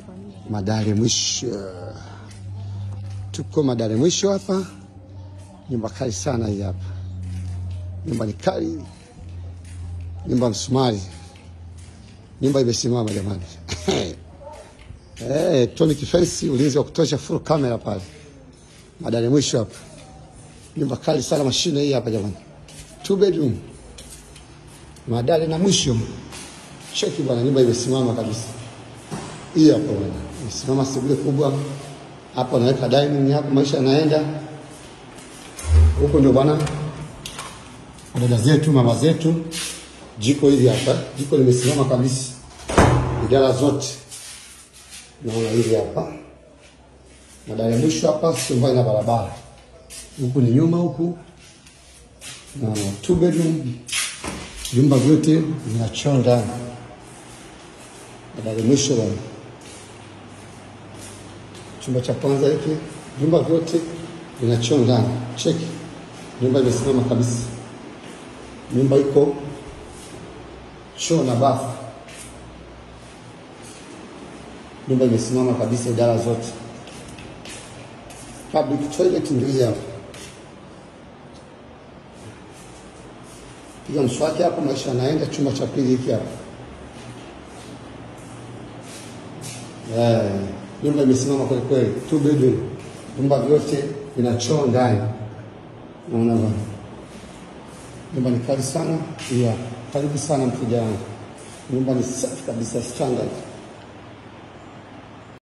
Madare mwisho, tuko Madare mwisho hapa. Nyumba kali sana hii hapa, nyumba ni kali, nyumba msumari, nyumba imesimama jamani. Eh, tonic fence, ulinzi wa kutosha, full camera pale Madare mwisho hapa, nyumba kali sana, mashine hii hapa jamani, two bedroom Madare na mwisho. Cheki bwana, nyumba imesimama kabisa. Hii hapo bwana, imesimama sebule kubwa hapo, naweka dining hapo, maisha yanaenda huko. Ndio bwana, dada zetu, mama zetu, jiko hili hapa, jiko limesimama kabisa, idara zote naona hili hapa. Madare mwisho hapa, sio mbali na barabara, huku ni nyuma huku, na two bedroom vyumba vyote vina choo ndani. Madare mwisho bwana, chumba cha kwanza hiki, vyumba vyote vina choo ndani. Cheki, nyumba imesimama kabisa, nyumba iko choo na bafu, nyumba imesimama kabisa, idara zote. Public toilet ndio hii hapa. Piga mswaki hapo, maisha yanaenda. Chumba cha pili hiki hapa. Eh, nyumba imesimama kweli kweli, two bedroom, vyumba vyote vina choo ndani. Naona bwana, nyumba ni kali sana. Yeah, karibu sana mteja wangu, nyumba ni safi kabisa, standard.